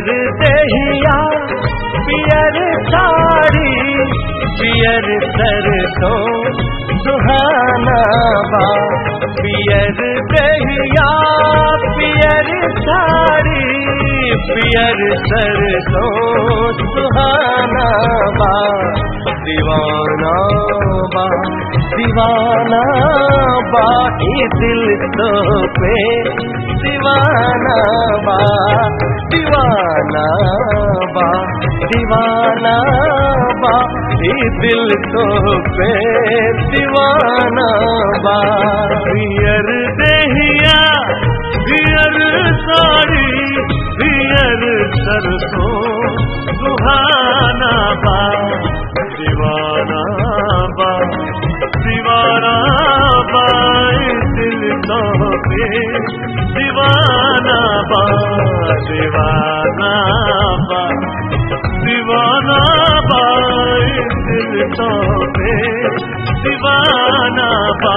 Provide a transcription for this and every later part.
पियर दहिया पियर साड़ी पियर सरसों सुहाना बा पियर दहिया पियर साड़ी पियर सरसों सुहाना बा दीवाना बा दीवाना बा ई दिल तो पे दीवाना बा दीवाना बा दीवाना बा ई दिल तो पे दीवाना बा पियर दहिया पियर साड़ी पियर सरसों सुहाना बा दीवाना बा दीवाना बा ई दिल तो पे दीवाना बा दीवाना बा दीवाना बा ई दिल तो पे दीवाना बा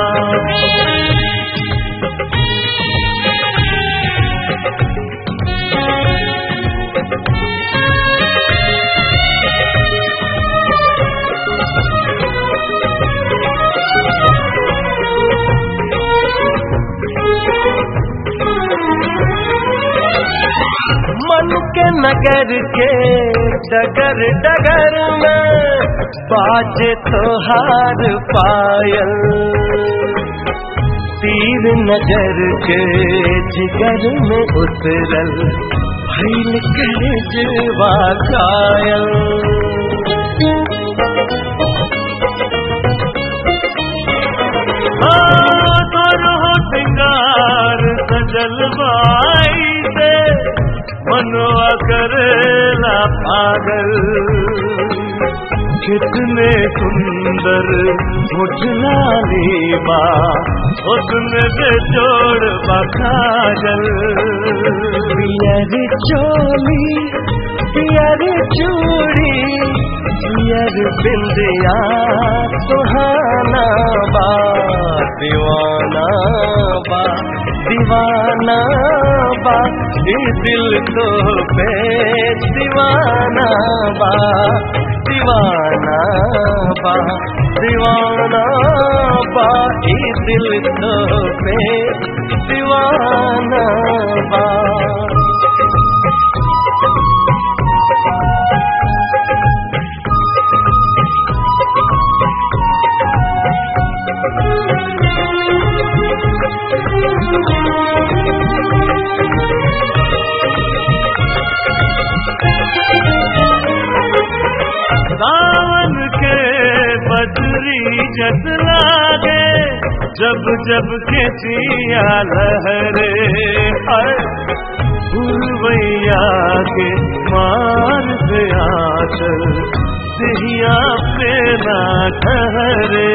मन के नगर के डगर डगर में बाजे तोहार पायल तीर नजर के जिगर में उतरल भैल कर जवा कायल सिंगार सजल बाई से मनवा करेला पागल कितने सुंदर मुठलाली बा उसने से जोड़ बखाजल पियर चोली पियर चूड़ी पियर बिंदिया सुहाना बा दीवाना बा दीवाना बा ई दिल तो पे दीवाना बा दीवाना बा दीवाना बा ई दिल तो पे दीवाना बा सावन के बदरी जत लागे जब जब के चिया लहरे हर भैया के मार से आचल सिया पे ना ठहरे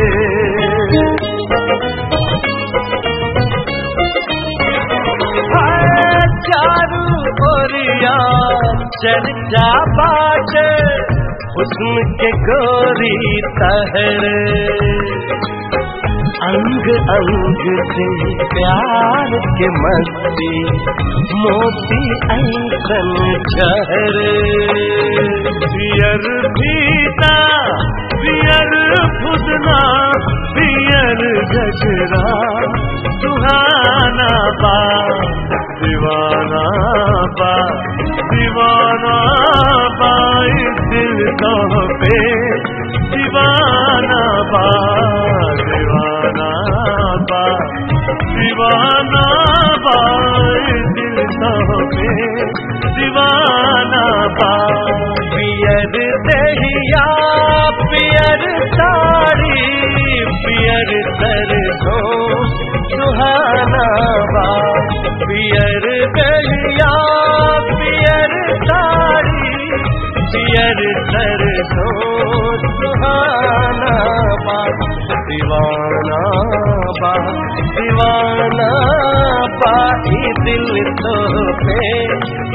चारू ओरिया चर्चा बाट हुस्न के गोरी तहरे अंग अंग से प्यार के मस्ती मोती ऐसन चहरे पियर भीता पियर फुदना पियर गजरा सुहाना बा दीवाना बा दीवाना बा इस दिल तो पे दीवाना बा दीवाना बा दीवाना बा इस दिल तो पे दीवाना बा पियर दहिया पियर साड़ी पियर सरसों सुहाना बा पियर दहिया पियर साड़ी पियर सरसों सुहाना बा दीवाना बा दीवाना बा ई दिल तो पे